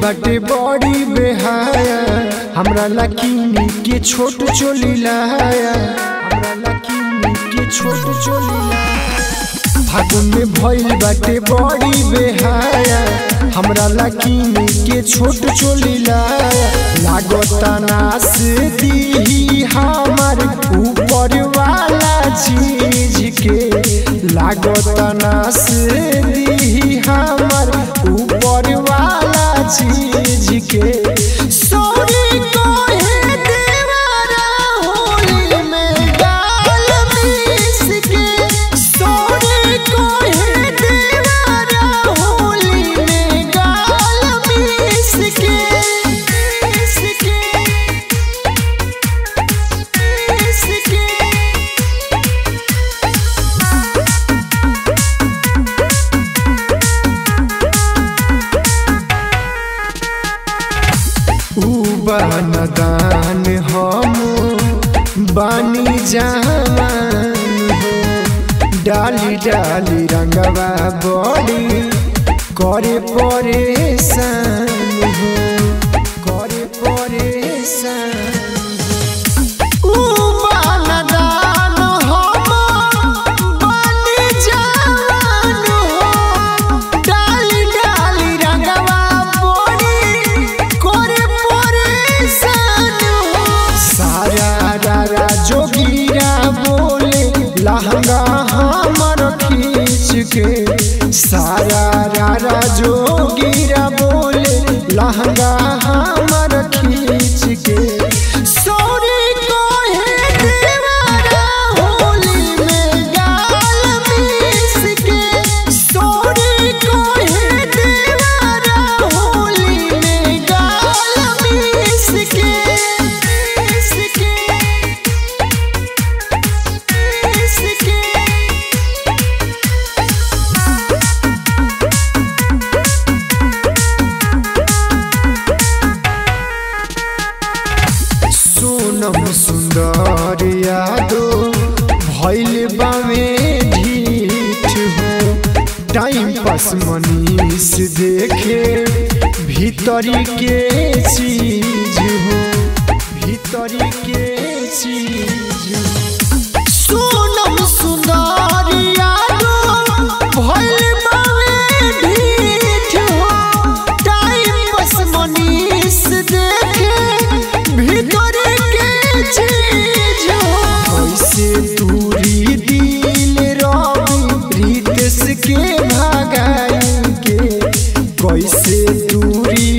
बाटे बड़ी बेहाया हमरा लकीनी के छोट चोली लाया हमरा लकीनी के छोट चोली लाया फागुन में भइल बाटे बड़ी बेहाया हमरा लकीनी के छोट चोली लाया लागता नास दी हमार ऊपर वाला चीज के लागता नास दी हमार ऊपर वाला चीज के सोनी कोहे देवारा होली में गाल मिस के सोनी कोहे देवारा होली में गाल मिस के मिस के मिस के ऊ बनदान हम बानी जान हो डाली डाली रंगवा बड़ी करे परेशान हो करे परेशान ऊ बनदान हम बानी जान हो डाली डाली रंगवा बड़ी करे परेशान हो सारा रारा जोगीरा बोले लहंगा हमर खींच के सारा रारा जोगीरा बोले लहंगा हमर खींच के सोनी कोहे देवारा होली में गाल मिस के सोनी कोहे देवारा होली में गाल मिस के मिस के मिस के सोनम सुंदर यादो भैल बामे ढीठ हो टाइम पास मनीष देखे भीतरी के चीज हो भीतरी के चीज हो सोनम सुंदर यादो भइल बावे ढीठ हो टाइम बस मनीष देखे भीतर के चीज हो कैसे दूरी दिल रवि रितेश के भगाई के कैसे दूरी